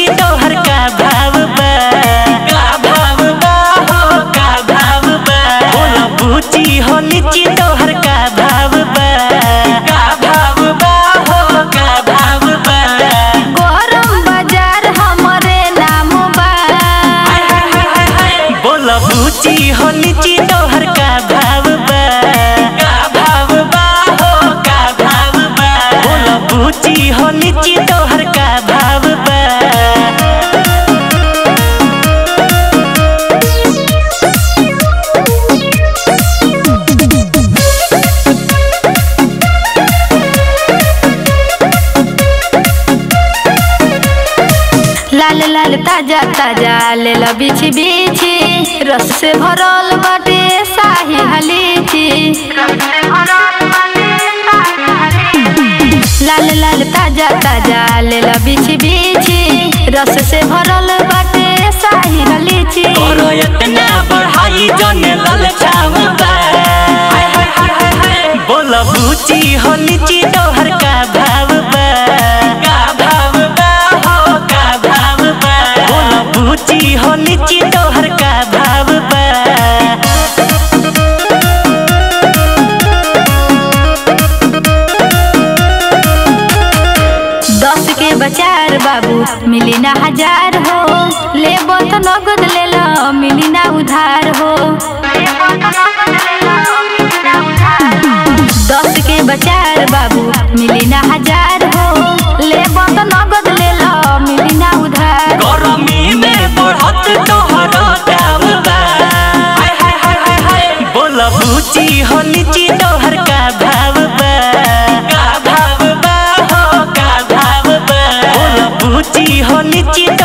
लीची तोहर का भाव बा का भाव बा हो का भाव बा बोला बूची हो लीची तोहर का भाव बा का भाव बा हो का भाव बा गरम बाजार हमरे नाम बा बोला बूची हो लीची तोहर का भाव बा का भाव बा हो का भाव बा बोला बूची हो लीची तोहर का भाव बा लाल लाल ताजा ताजा ले लो बिछी बिछी रस से भरल बाटे शाही हलीची लाल लाल ताजा ताजा ले लो बिछी बिछी रस से भरल बाटे शाही हलीची करो इतना बढ़ाई जने ललचाव बा बोला बूची हो लीची तोहर का भाव बा का भाव बा हो का भाव बा बोला बूची हो लीची तोहर का भाव बा दस के बचार बाबू मिली ना हजार हो ले तो नगद ले लो मिली ना उधार हो दस के बचार बाबू मिली ना हजार हो ले तो नगद ले लो मिली ना उधार गरमी में बढ़त तोहरो दाम बा बोला बूची हो लीची तोहर का भाव बा का भाव बा हो का भाव बा बोला बूची हो लीची